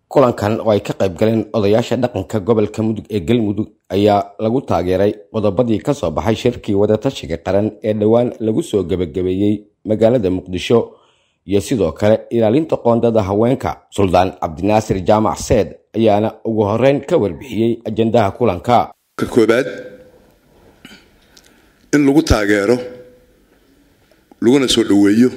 kulankan oo ay ka qayb galeen odayaasha dhaqanka gobolka mudug ee galmudug ayaa lagu taageeray qodobadii ka soo baxay shirkii wadatashiga qaran ee dhowaan lagu soo gebagabeeyey magaalada muqdisho iyo sidoo kale ilaalinta qoondada haweenka suldaan cabdinaasir jaamac seed ayaana ugu horeyn ka warbixiyey ajandaha kulanka ka koobaad in lagu taageero laguna soo dhoweeyo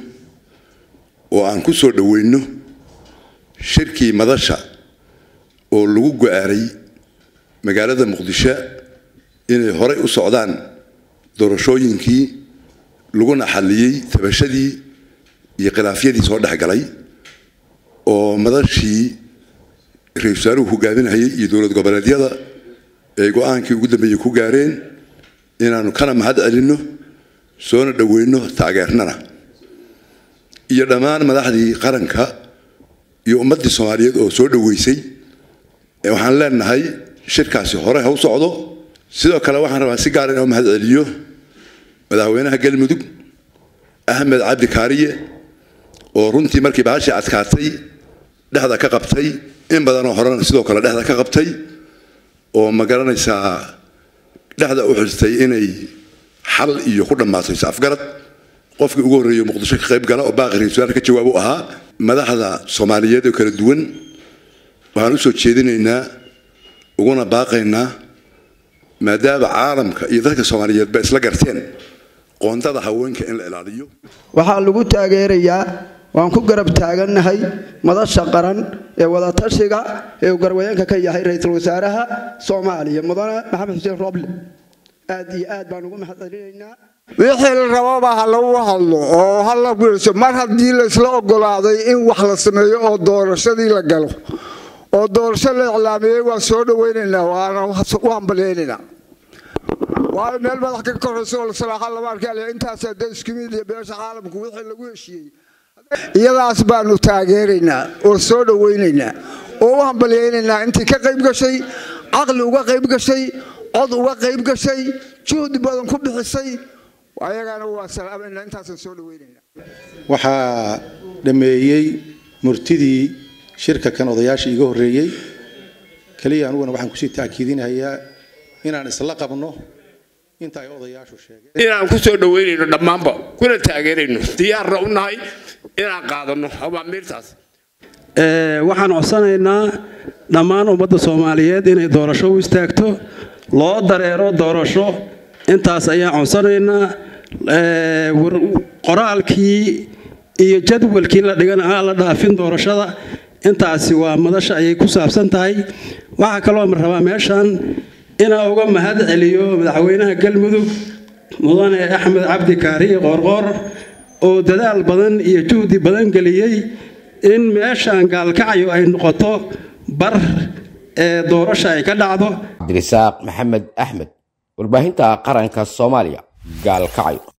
oo aan ku soo dhoweyno shirkii madasha oo lagu go-aanay magaalada muqdisho inay horey u socdaan doorashooyinkii laguna xalliyey tabashadii iyo khilaafyadii soo dhexgalay oo madashii ra-isul wasaaruhu hogaaminayay iyo dowlad goboleedyada ay go-aankii ugu dambeeyey ku gaareen inaanu kana mahad celinno soona dhoweyno taageernana iyo dhammaan madaxdii qaranka iyo ummaddii soomaaliyeed oo soo dhoweysay waxaan leenahay shirkaasi hore ha u socdo sidoo kale waxaan rabaa si gaar in mahad celiyo madaxweynaha galmudug axmed cabdi kaariye oo runtii markii baashii adkaatay dhexda ka qabtay in badanoo horena sidoo kale dhexda ka qabtay oo ma garanaysaa dhexda u xirtay inay xal iyo ku dhammaato is-afgarad qofkii ugu horreeya muqdisho ka qayb gala oo baaqi ra-isul ka jawaab u ahaa madaxda soomaaliyeed oo kala duwan waxaan u soo jeedinaynaa uguna baaqaynaa maadaama caalamka iyo dadka soomaaliyeed ba isla garteen qoondada haweenka in la ilaaliyo waxaa lagu taageerayaa waan ku garab taagannahay madasha qaran ee wadatashiga ee uu garwayeenka ka yahay ra-iisul wasaaraha soomaaliya mudane maxamed xuseen roble aad iyo aad baan ugu mahad celinaynaa wixii la rababa ha lagu hadlo oo ha la guurso mar haddii laysla ogolaaday in wax la sameeyo oo doorashadii la galo oo doorasho la iclaamiyey waan soo dhawaynaynaa waana u hambaleynaynaa waayo meel madax ka koraysa oo lasalaaxa lama arkaale intaas hadda isku mid iyo beesha caalamku wixii lagu heshiiyey iyadaas baanu taageeraynaa oo soo dhawaynaynaa oo u hambalyaynaynaa intii ka qayb gashay caqli uga qayb gashay cod uga qayb gashay juhdi badan ku bixisay ayagana waa salaamayna intaasaan soo dhaweynayna waxaa dhammeeyey murtidii shirka kan odayaasha iga horreeyey keliya anuguna waxaan kusii taakiidinayaa inaan isla qabno inta ay odayaashu sheegeen inaan ku soo dhaweynayno dhammaanba kuna taageerayno diyaarna u nahay inaan qaadanno abaamiirtaas waxaan codsanaynaa dhammaan ummadda soomaaliyeed inay doorasho u istaagto loo dareero doorasho intaas ayaan codsanaynaa qoraalkii iyo jadwalkii la dhigan aan la dhaafin doorashada intaasi waa madasha ayay ku saabsan tahay waxaa kaloo rabaa meeshan inaa uga mahad celiyo madaxweynaha galmudug mudane axmed cabdi kaariye qoorqoor oo dadaal badan iyo juhdi badan geliyey in meeshan gaalkacyo ay noqoto bar ee doorasha ay ka dhacdo cabdirisaaq maxamed axmed warbaahinta qaranka soomaaliya gaalkacyo